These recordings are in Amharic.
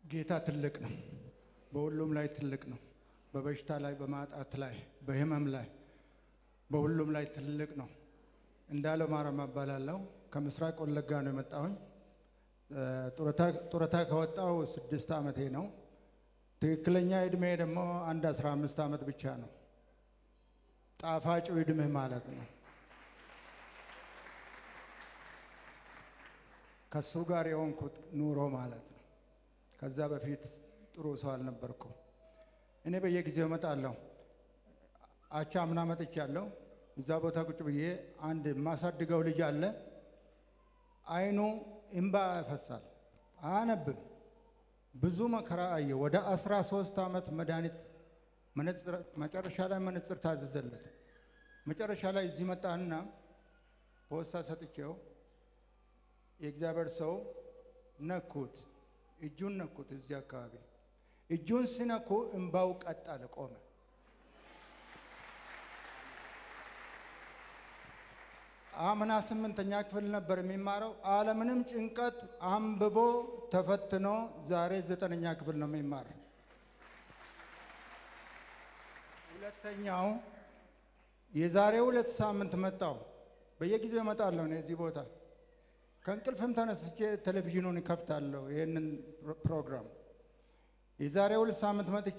ጌታ ትልቅ ነው። በሁሉም ላይ ትልቅ ነው። በበሽታ ላይ፣ በማጣት ላይ፣ በህመም ላይ፣ በሁሉም ላይ ትልቅ ነው። እንዳለው ማረማ እባላለሁ። ከምስራቅ ወለጋ ነው የመጣሁኝ። ጡረታ ከወጣው ስድስት ዓመቴ ነው። ትክክለኛ እድሜ ደግሞ አንድ አስራ አምስት ዓመት ብቻ ነው። ጣፋጩ እድሜ ማለት ነው። ከሱ ጋር የሆንኩት ኑሮ ማለት ነው። ከዛ በፊት ጥሩ ሰው አልነበርኩ። እኔ በየጊዜው እመጣለሁ። አቻ አምና መጥቻለሁ። እዛ ቦታ ቁጭ ብዬ አንድ የማሳድገው ልጅ አለ። አይኑ እምባ ያፈሳል፣ አያነብም። ብዙ መከራ አየ። ወደ አስራ ሶስት ዓመት መድኃኒት መጨረሻ ላይ መነጽር ታዘዘለት። መጨረሻ ላይ እዚህ መጣና ፖስታ ሰጥቼው የእግዚአብሔር ሰው ነኩት፣ እጁን ነኩት። እዚህ አካባቢ እጁን ሲነኩ እምባው ቀጥ አለ፣ ቆመ። አምና ስምንተኛ ክፍል ነበር የሚማረው። አለምንም ጭንቀት አንብቦ ተፈትኖ ዛሬ ዘጠነኛ ክፍል ነው የሚማር። ሁለተኛው የዛሬ ሁለት ሳምንት መጣው። በየጊዜው እመጣለሁ እኔ እዚህ ቦታ ከእንቅልፍም ተነስቼ ቴሌቪዥኑን እከፍታለሁ ይህንን ፕሮግራም። የዛሬ ሁለት ሳምንት መጥቼ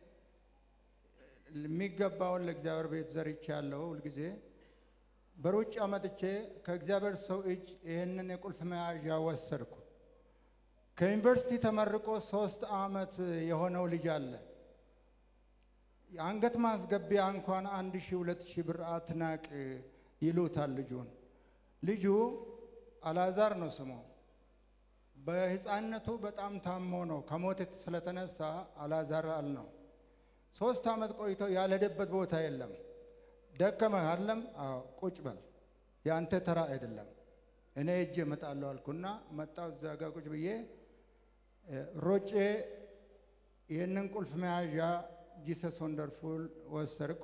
የሚገባውን ለእግዚአብሔር ቤት ዘርቼ ያለው ሁልጊዜ በሩጫ መጥቼ ከእግዚአብሔር ሰው እጅ ይህንን የቁልፍ መያዣ ወሰድኩ። ከዩኒቨርሲቲ ተመርቆ ሶስት ዓመት የሆነው ልጅ አለ። የአንገት ማስገቢያ እንኳን አንድ ሺህ ሁለት ሺህ ብር አትናቅ ይሉታል ልጁን። ልጁ አላዛር ነው ስሙ። በሕፃንነቱ በጣም ታሞ ነው ከሞት ስለተነሳ አላዛር አል ነው። ሶስት ዓመት ቆይቶ ያልሄደበት ቦታ የለም። ደከመህ አለም? አዎ ቁጭ በል የአንተ ተራ አይደለም፣ እኔ እጅ እመጣለሁ አልኩና መጣሁ። እዚያ ጋ ቁጭ ብዬ ሮጬ ይህንን ቁልፍ መያዣ ጂሰስ ወንደርፉል ወሰድኩ።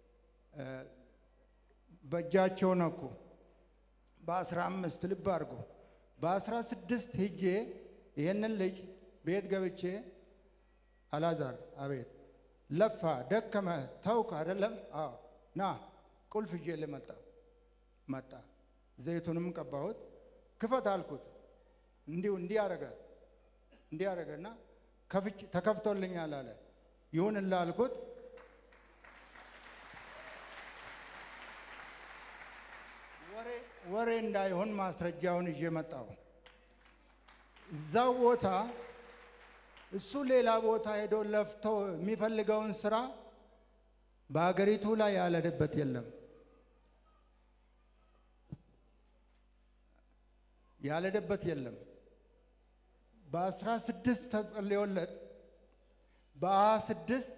በእጃቸው ነኩ። በአስራ አምስት ልብ አድርጎ በአስራ ስድስት ሂጄ ይህንን ልጅ ቤት ገብቼ አላዛር አቤት ለፋ ደከመ ተውክ አይደለም? አዎ ና ቁልፍ ይዤ ልመጣ መጣ። ዘይቱንም ቀባሁት። ክፈት አልኩት። እንዲሁ እንዲህ አረገ እንዲህ አረገና ተከፍቶልኛል አለ። ይሁንላ አልኩት። ወሬ እንዳይሆን ማስረጃውን ይዤ መጣሁ። እዛው ቦታ እሱ ሌላ ቦታ ሄዶ ለፍቶ የሚፈልገውን ስራ በሀገሪቱ ላይ ያለደበት የለም። ያለደበት የለም። በአስራ ስድስት ተጸልዮለት በሀያ ስድስት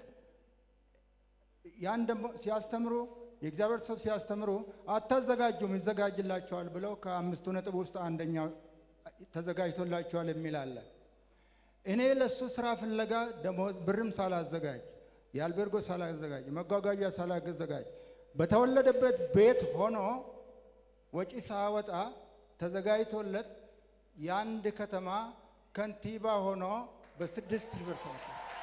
ያን ደግሞ ሲያስተምሩ የእግዚአብሔር ሰው ሲያስተምሩ አታዘጋጁም ይዘጋጅላቸዋል ብለው ከአምስቱ ነጥብ ውስጥ አንደኛው ተዘጋጅቶላቸዋል የሚል አለ። እኔ ለእሱ ስራ ፍለጋ ደሞዝ ብርም ሳላዘጋጅ የአልቤርጎ ሳላዘጋጅ መጓጓዣ ሳላዘጋጅ በተወለደበት ቤት ሆኖ ወጪ ሳወጣ ተዘጋጅቶለት የአንድ ከተማ ከንቲባ ሆኖ በስድስት ብር ተመሸ።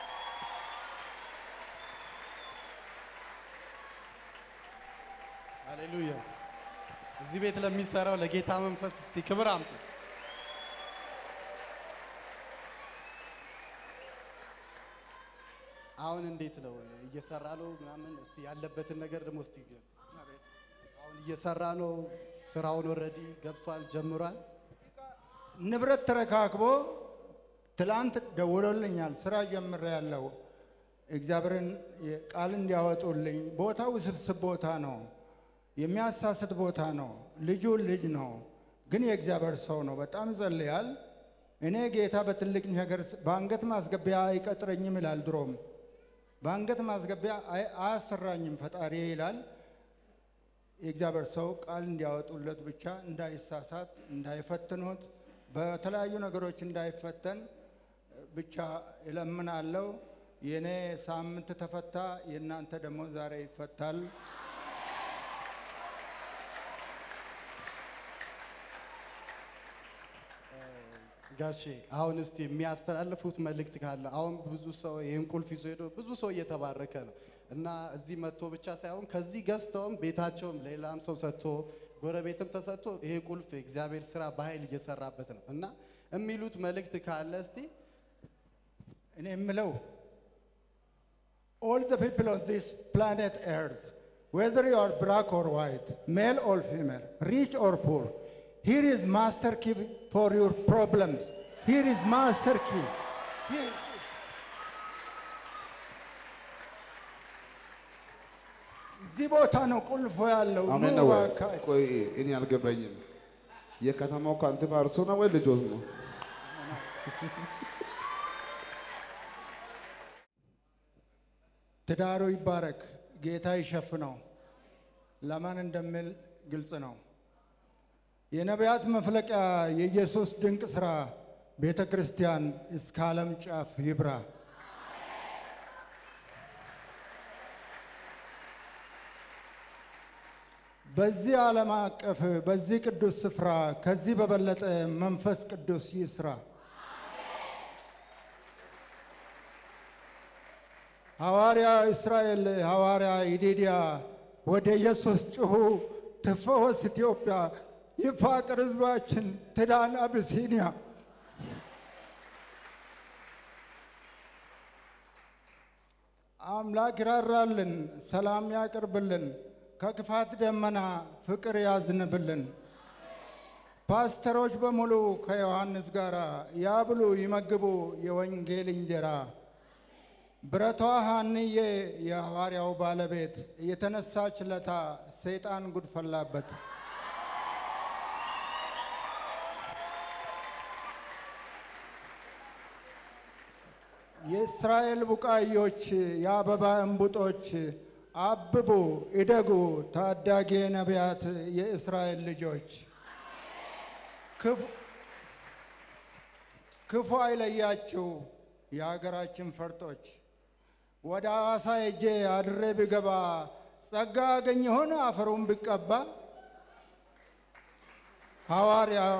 ሃሌሉያ! እዚህ ቤት ለሚሰራው ለጌታ መንፈስ እስቲ ክብር አምጡ። አሁን እንዴት ነው እየሰራ ነው ምናምን? እስቲ ያለበትን ነገር ደግሞ እስቲ አሁን እየሰራ ነው። ስራውን ኦልሬዲ ገብቷል ጀምሯል። ንብረት ተረካክቦ ትላንት ደውሎልኛል። ስራ ጀምሬ ያለው እግዚአብሔርን ቃል እንዲያወጡልኝ። ቦታው ውስብስብ ቦታ ነው፣ የሚያሳስት ቦታ ነው። ልጁ ልጅ ነው፣ ግን የእግዚአብሔር ሰው ነው። በጣም ይጸልያል። እኔ ጌታ በትልቅ ነገር በአንገት ማስገቢያ አይቀጥረኝም ይላል። ድሮም በአንገት ማስገቢያ አያሰራኝም ፈጣሪ ይላል። የእግዚአብሔር ሰው ቃል እንዲያወጡለት ብቻ እንዳይሳሳት፣ እንዳይፈትኑት፣ በተለያዩ ነገሮች እንዳይፈተን ብቻ እለምናለሁ። የእኔ ሳምንት ተፈታ፣ የእናንተ ደግሞ ዛሬ ይፈታል። ጋሼ አሁን እስቲ የሚያስተላልፉት መልእክት ካለ አሁን ብዙ ሰው ይህን ቁልፍ ይዞ ሄዶ ብዙ ሰው እየተባረከ ነው እና እዚህ መጥቶ ብቻ ሳይሆን ከዚህ ገዝተውም ቤታቸውም ሌላም ሰው ሰጥቶ ጎረቤትም ተሰጥቶ ይሄ ቁልፍ የእግዚአብሔር ስራ በኃይል እየሰራበት ነው እና የሚሉት መልእክት ካለ እስቲ እኔ የምለው all the people on this planet earth whether you are black or white male or female rich or poor here is master key for your problems here is master key Here- እዚህ ቦታ ነው ቁልፎ ያለው አሜን ኑ ነው ወይ? እባክህ። ቆይ እኔ አልገባኝም። የከተማው ከንቲባ እርሶ ነው ወይ ልጆት ነው? ትዳሩ ይባረክ፣ ጌታ ይሸፍነው። ለማን እንደሚል ግልጽ ነው። የነቢያት መፍለቂያ የኢየሱስ ድንቅ ሥራ ቤተ ክርስቲያን እስከ ዓለም ጫፍ ይብራ። በዚህ ዓለም አቀፍ በዚህ ቅዱስ ስፍራ ከዚህ በበለጠ መንፈስ ቅዱስ ይስራ። ሐዋርያ እስራኤል ሐዋርያ ይዲድያ ወደ ኢየሱስ ጩኹ፣ ትፈወስ ኢትዮጵያ፣ ይፋቅር ሕዝባችን፣ ትዳን አብሲኒያ። አምላክ ይራራልን፣ ሰላም ያቅርብልን፣ ከክፋት ደመና ፍቅር ያዝንብልን። ፓስተሮች በሙሉ ከዮሐንስ ጋር ያብሉ ይመግቡ የወንጌል እንጀራ። ብረቷ ሐንዬ የሐዋርያው ባለቤት የተነሳች ለታ ሰይጣን ጉድ ፈላበት። የእስራኤል ቡቃዮች የአበባ እንቡጦች አብቡ እደጉ፣ ታዳጊ ነቢያት የእስራኤል ልጆች ክፉ- ክፉ አይለያችሁ የሀገራችን ፈርጦች። ወደ ሐዋሳ ሄጄ አድሬ ብገባ ጸጋ አገኝ ይሆን አፈሩን ብቀባ? ሐዋርያው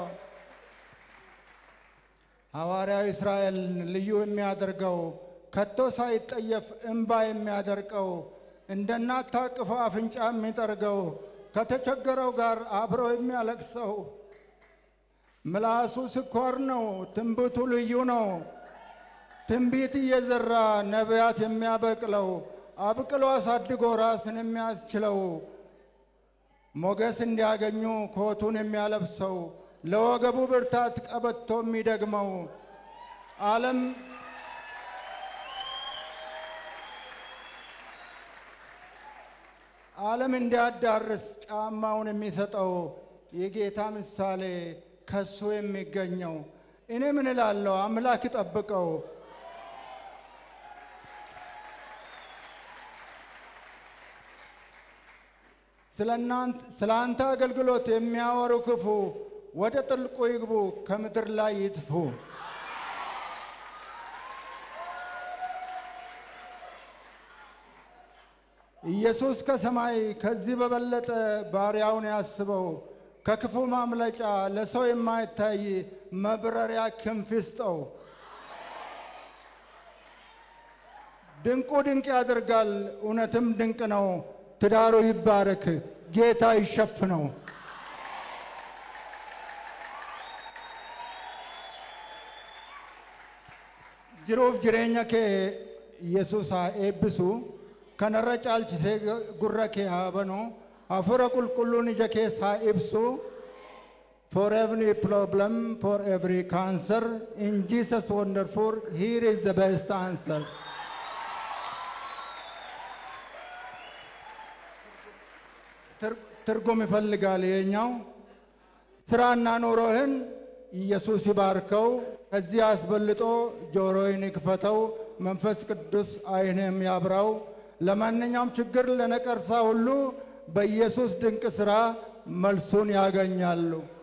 ሐዋርያው እስራኤል ልዩ የሚያደርገው ከቶ ሳይጠየፍ እምባ የሚያደርቀው እንደ እናት ታቅፎ አፍንጫ የሚጠርገው ከተቸገረው ጋር አብሮ የሚያለቅሰው ምላሱ ስኳር ነው፣ ትንቢቱ ልዩ ነው። ትንቢት እየዘራ ነቢያት የሚያበቅለው አብቅሎ አሳድጎ ራስን የሚያስችለው ሞገስ እንዲያገኙ ኮቱን የሚያለብሰው ለወገቡ ብርታት ቀበቶ የሚደግመው ዓለም ዓለም እንዲያዳርስ ጫማውን የሚሰጠው የጌታ ምሳሌ ከሱ የሚገኘው እኔ ምን እላለሁ? አምላክ ይጠብቀው። ስለ አንተ አገልግሎት የሚያወሩ ክፉ ወደ ጥልቁ ይግቡ፣ ከምድር ላይ ይጥፉ። ኢየሱስ ከሰማይ ከዚህ በበለጠ ባሪያውን ያስበው፣ ከክፉ ማምለጫ ለሰው የማይታይ መብረሪያ ክንፍ ይስጠው። ድንቁ ድንቅ ያደርጋል፣ እውነትም ድንቅ ነው። ትዳሩ ይባረክ፣ ጌታ ይሸፍነው። jiruuf jireenya kee yesus haa eebbisu kanarra caalchisee gurra kee haa banu hafuura qulqulluun ija kees haa ibsu for every problem for every cancer in jesus wonderful here is the best answer ትርጉም ይፈልጋል የኛው ስራና ኑሮህን ኢየሱስ ይባርከው። ከዚህ አስበልጦ ጆሮዬን ይክፈተው፣ መንፈስ ቅዱስ ዓይንም ያብራው። ለማንኛውም ችግር ለነቀርሳ ሁሉ በኢየሱስ ድንቅ ሥራ መልሱን ያገኛሉ።